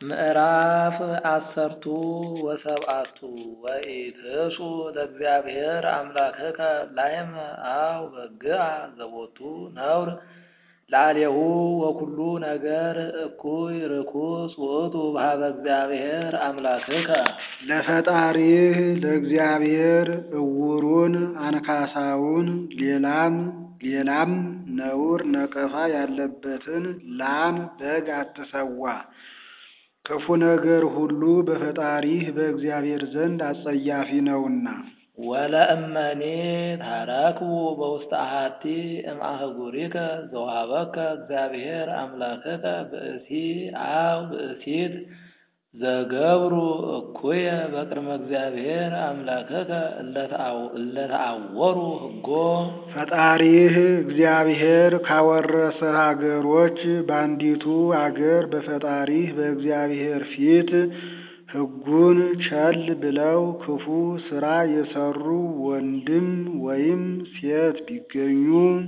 ምዕራፍ አሰርቱ ወሰብአቱ ወኢትሱ ለእግዚአብሔር አምላክከ ላይመ አው በግአ ዘቦቱ ነውር ላዕሌሁ ወኩሉ ነገር እኩይ ርኩስ ውእቱ በኀበ እግዚአብሔር አምላክከ። ለፈጣሪህ ለእግዚአብሔር ዕውሩን አንካሳውን ሌላም ሌላም ነውር ነቀፋ ያለበትን ላም በግ አትሠዋ። ክፉ ነገር ሁሉ በፈጣሪህ በእግዚአብሔር ዘንድ አስጸያፊ ነውና። ወለእመኔ ታረክቡ በውስተ አሐቲ እምአህጉሪከ ዘወሀበከ እግዚአብሔር አምላክከ ብእሲ አው ብእሲት ዘገብሩ እኩየ በቅድመ እግዚአብሔር አምላክከ እለ ተዐወሩ ሕጎ። ፈጣሪህ እግዚአብሔር ካወረሰህ አገሮች በአንዲቱ አገር በፈጣሪህ በእግዚአብሔር ፊት ሕጉን ቸል ብለው ክፉ ሥራ የሠሩ ወንድም ወይም ሴት ቢገኙ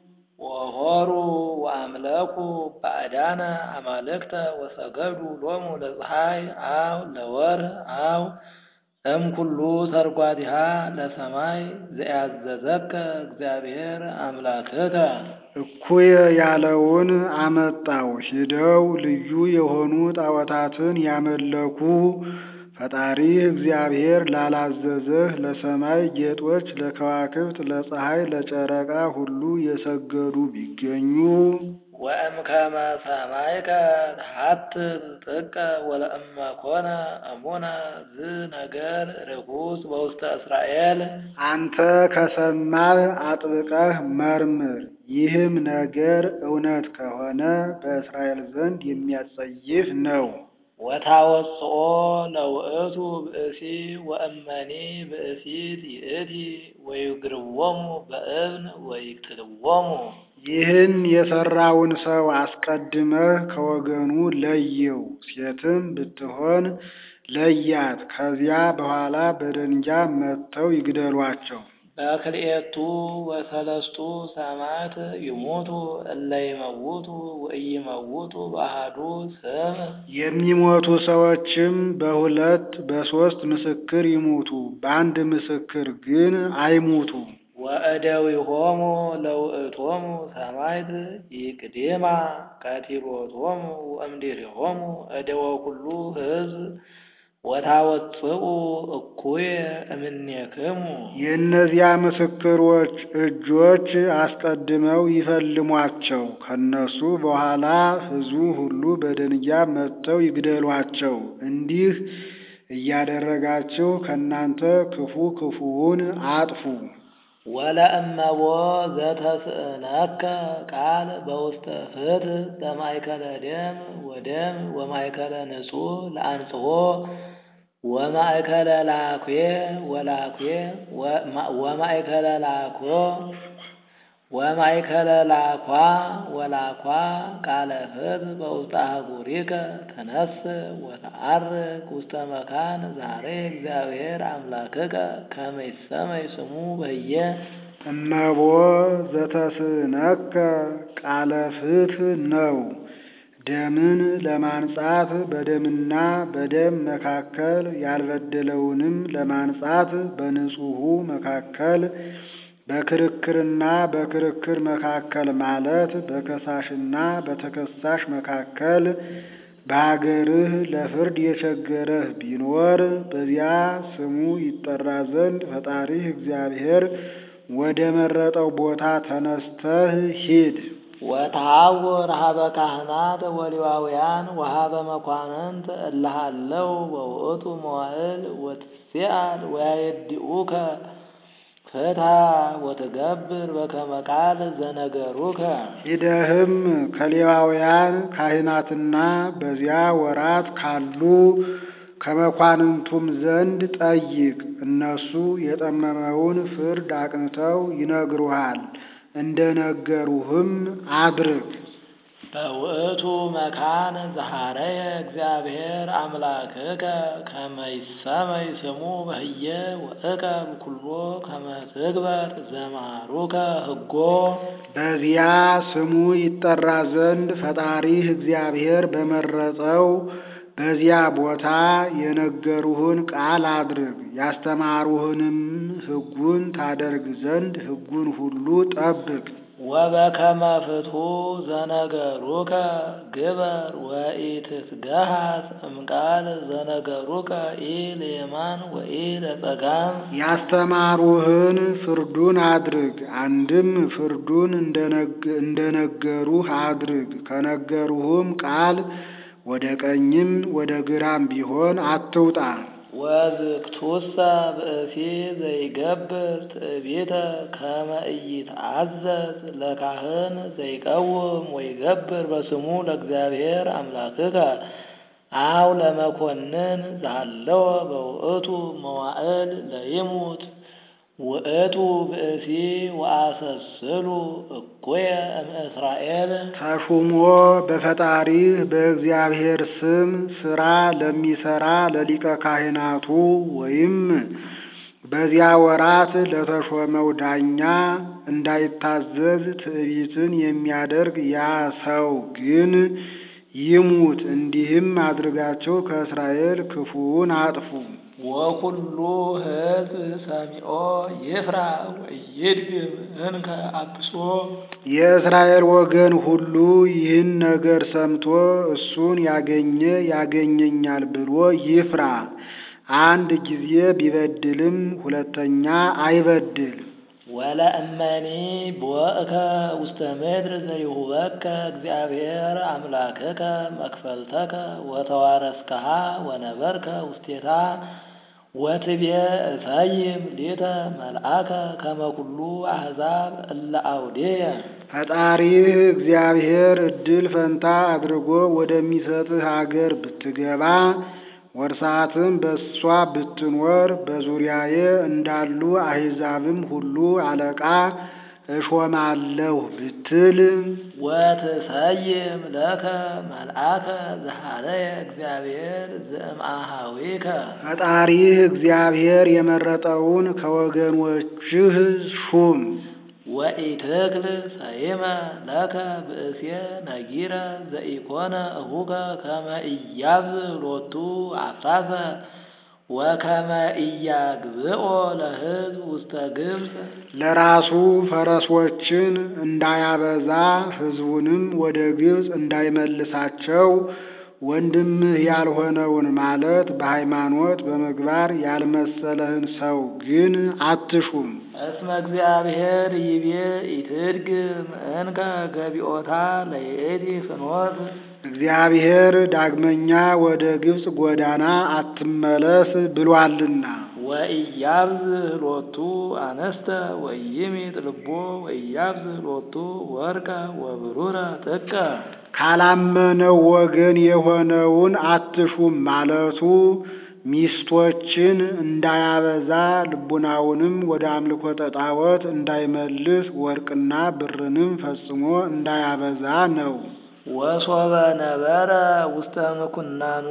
ወሖሩ ወአምለኩ ባዕዳነ አማልክተ ወሰገዱ ሎሙ ለፀሐይ አው ለወርኅ አው እምኩሉ ሰርጓቲሃ ለሰማይ ዘያዘዘከ እግዚአብሔር አምላክከ። እኩየ ያለውን አመጣው። ሂደው ልዩ የሆኑ ጣዖታትን ያመለኩ ፈጣሪህ እግዚአብሔር ላላዘዘህ ለሰማይ ጌጦች፣ ለከዋክብት፣ ለፀሐይ፣ ለጨረቃ ሁሉ የሰገዱ ቢገኙ ወእምከመ ሰማይከ ተሐትት ጥቀ ወለእመ ኮነ እሙነ ዝነገር ርኩስ በውስተ እስራኤል። አንተ ከሰማህ አጥብቀህ መርምር። ይህም ነገር እውነት ከሆነ በእስራኤል ዘንድ የሚያስጸይፍ ነው። ወታወፅኦ ለውእቱ ብእሲ ወእመኒ ብእሲት ይእቲ ወይግርዎሙ በእብን ወይቅትልዎሙ። ይህን የሠራውን ሰው አስቀድመህ ከወገኑ ለየው። ሴትም ብትሆን ለያት። ከዚያ በኋላ በደንጊያ መትተው ይግደሏቸው። በክልኤቱ ወሰለስቱ ሰማዕት ይሙቱ እለ ይመውቱ ወኢይመውቱ በአሐዱ ስም። የሚሞቱ ሰዎችም በሁለት በሦስት ምስክር ይሙቱ፣ በአንድ ምስክር ግን አይሙቱ። ወእደዊሆሙ ለውእቶሙ ሰማዕት ይቅድማ ቀቲሎቶሙ ወእምድኅሬሆሙ እደወ ኩሉ ሕዝብ ወታወፅኡ እኩየ እምኔክሙ። የእነዚያ ምስክሮች እጆች አስቀድመው ይፈልሟቸው፣ ከነሱ በኋላ ሕዝቡ ሁሉ በደንጊያ መትተው ይግደሏቸው። እንዲህ እያደረጋችሁ ከእናንተ ክፉ ክፉውን አጥፉ። ወለእመቦ ዘተስእነከ ቃል በውስተ ፍትሕ ዘማእከለ ደም ወደም ወማእከለ ንጹሕ ለአንጽሖ ወማእከለ ላኩ ወላኩ ወማእከለ ላኮ ወማእከለ ላኳ ወላኳ ቃለ ፍትሕ በውስተ አህጉሪከ ተነስ ወተዐርግ ውስተ መካን ዛሬ እግዚአብሔር አምላክከ ከመ ይሰመይ ስሙ በየ እመቦ ዘተስእነከ ቃለ ፍትሕ ነው። ደምን ለማንጻት በደምና በደም መካከል ያልበደለውንም ለማንጻት በንጹሑ መካከል በክርክርና በክርክር መካከል ማለት በከሳሽና በተከሳሽ መካከል በሀገርህ ለፍርድ የቸገረህ ቢኖር በዚያ ስሙ ይጠራ ዘንድ ፈጣሪህ እግዚአብሔር ወደ መረጠው ቦታ ተነስተህ ሂድ። ወተሐውር ኀበ ካህናት ወሌዋውያን ወኀበ መኳንንት እለ ሀለው በውእቱ መዋዕል ወትሴአል ወያየድኡከ ፍትሐ ወትገብር በከመ ቃል ዘነገሩከ። ሂደህም ከሌዋውያን ካህናትና በዚያ ወራት ካሉ ከመኳንንቱም ዘንድ ጠይቅ። እነሱ የጠመመውን ፍርድ አቅንተው ይነግሩሃል። እንደ ነገሩህም አድርግ። በውእቱ መካን ዘሐረየ እግዚአብሔር አምላክከ ከመ ይሰመይ ስሙ በህየ ወእቀብ ኩሎ ከመ ትግበር ዘማሩከ ሕጎ በዚያ ስሙ ይጠራ ዘንድ ፈጣሪህ እግዚአብሔር በመረጠው በዚያ ቦታ የነገሩህን ቃል አድርግ፣ ያስተማሩህንም ሕጉን ታደርግ ዘንድ ሕጉን ሁሉ ጠብቅ። ወበከመ ፍትሑ ዘነገሩከ ግበር ወኢትትገሃጽ እምቃል ዘነገሩከ ኢለየማን ወኢለጸጋም ያስተማሩህን ፍርዱን አድርግ። አንድም ፍርዱን እንደነገሩህ አድርግ። ከነገሩህም ቃል ወደ ቀኝም ወደ ግራም ቢሆን አትውጣ። ወዝክቱሰ ብእሲ ዘይገብር ትዕቢተ ከመ ኢይትዓዘዝ ለካህን ዘይቀውም ወይገብር በስሙ ለእግዚአብሔር አምላክከ አው ለመኮንን ዘሃለወ በውእቱ መዋዕል ለይሙት ውእቱ ብእሲ ወአሰስሉ እኩየ እምእስራኤል ተሹሞ በፈጣሪህ በእግዚአብሔር ስም ሥራ ለሚሠራ ለሊቀ ካህናቱ ወይም በዚያ ወራት ለተሾመው ዳኛ እንዳይታዘዝ ትዕቢትን የሚያደርግ ያ ሰው ግን ይሙት። እንዲህም አድርጋቸው ከእስራኤል ክፉውን አጥፉ። ወኩሉ ሕዝብ ሰሚዖ ይፍራ ወይድግም እንከ አብሶ የእስራኤል ወገን ሁሉ ይህን ነገር ሰምቶ እሱን ያገኘ ያገኘኛል ብሎ ይፍራ። አንድ ጊዜ ቢበድልም ሁለተኛ አይበድል። ወለእመኒ ቦእከ ውስተ ምድር ዘይሁበከ እግዚአብሔር አምላክከ መክፈልተከ ወተዋረስከሃ ወነበርከ ውስቴታ ወትቤ እሰይም ሊተ መልአከ ከመ ኩሉ አሕዛብ እለ አውዴየ ፈጣሪህ እግዚአብሔር እድል ፈንታ አድርጎ ወደሚሰጥህ አገር ብትገባ ወርሳትም በእሷ ብትኖር በዙሪያዬ እንዳሉ አሕዛብም ሁሉ አለቃ እሾማለሁ ብትል ወትሰይም ለከ መልአከ ዘሃለየ እግዚአብሔር ዘእምአሃዊከ ፈጣሪህ እግዚአብሔር የመረጠውን ከወገኖችህ ሹም። ወኢትክል ሰይመ ለከ ብእሴ ነጊረ ዘኢኮነ እሁከ ከመ ኢያብዝ ሎቱ አፍራሰ ወከመ ኢያግብኦ ለሕዝብ ውስተ ግብፅ ለራሱ ፈረሶችን እንዳያበዛ ሕዝቡንም ወደ ግብፅ እንዳይመልሳቸው ወንድምህ ያልሆነውን ማለት በሃይማኖት በምግባር ያልመሰለህን ሰው ግን አትሹም። እስመ እግዚአብሔር ይቤ ኢትድግም እንከ ገቢኦታ ለይእቲ ፍኖት እግዚአብሔር ዳግመኛ ወደ ግብፅ ጎዳና አትመለስ ብሏልና። ወኢያብዝህ ሎቱ አነስተ ወይሚጥ ልቦ ወኢያብዝህ ሎቱ ወርቀ ወብሩረ ጥቀ ካላመነው ወገን የሆነውን አትሹም ማለቱ ሚስቶችን እንዳያበዛ ልቡናውንም ወደ አምልኮተ ጣዖት እንዳይመልስ ወርቅና ብርንም ፈጽሞ እንዳያበዛ ነው። ወሶበ ነበረ ውስተ ምኩናኑ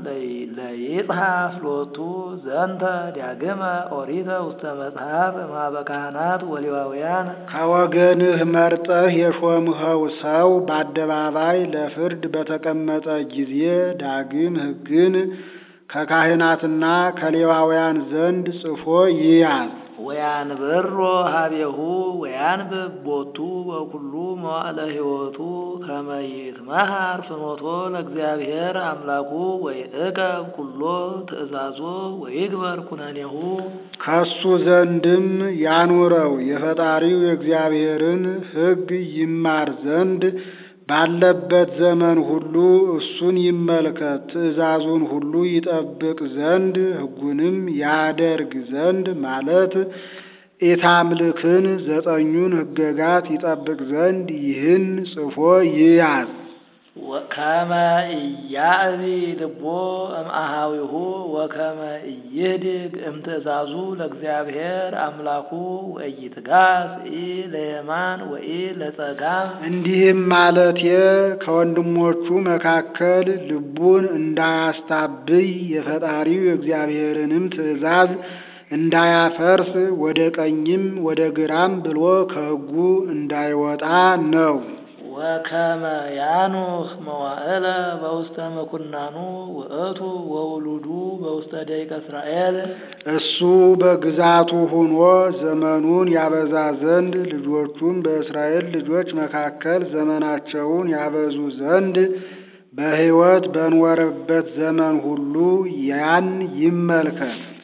ለይጽሐፍ ሎቱ ዘንተ ዳግመ ኦሪተ ውስተ መጽሐፍ እምኀበ ካህናት ወሌዋውያን ከወገንህ መርጠህ የሾምኸው ሰው በአደባባይ ለፍርድ በተቀመጠ ጊዜ ዳግም ሕግን ከካህናትና ከሌዋውያን ዘንድ ጽፎ ይያዝ። ወያንብሮ ሀቤሁ ወያንብብ ቦቱ በኩሉ መዋዕለ ሕይወቱ ከመ ይትመሃር ፍኖቶ ለእግዚአብሔር አምላኩ ወይዕቀብ ኩሎ ትእዛዞ ወይግበር ኩነኔሁ ከሱ ዘንድም ያኑረው የፈጣሪው የእግዚአብሔርን ሕግ ይማር ዘንድ ባለበት ዘመን ሁሉ እሱን ይመልከት፣ ትእዛዙን ሁሉ ይጠብቅ ዘንድ ሕጉንም ያደርግ ዘንድ ማለት ኢታምልክን ዘጠኙን ሕገጋት ይጠብቅ ዘንድ ይህን ጽፎ ይያዝ። ከመ ኢያዕቢ ልቦ እምአሃዊሁ ወከመ ኢይህድግ እምትእዛዙ ለእግዚአብሔር አምላኩ ወኢይትጋስ ኢ ለየማን ወኢ ለጸጋም እንዲህም ማለቴ ከወንድሞቹ መካከል ልቡን እንዳያስታብይ የፈጣሪው የእግዚአብሔርንም ትእዛዝ እንዳያፈርስ ወደ ቀኝም ወደ ግራም ብሎ ከሕጉ እንዳይወጣ ነው። ወከመ ያኑህ መዋዕለ በውስተ መኩናኑ ውእቱ ወውሉዱ በውስተ ደቂቀ እስራኤል እሱ በግዛቱ ሆኖ ዘመኑን ያበዛ ዘንድ ልጆቹም በእስራኤል ልጆች መካከል ዘመናቸውን ያበዙ ዘንድ በሕይወት በኖረበት ዘመን ሁሉ ያን ይመልከት።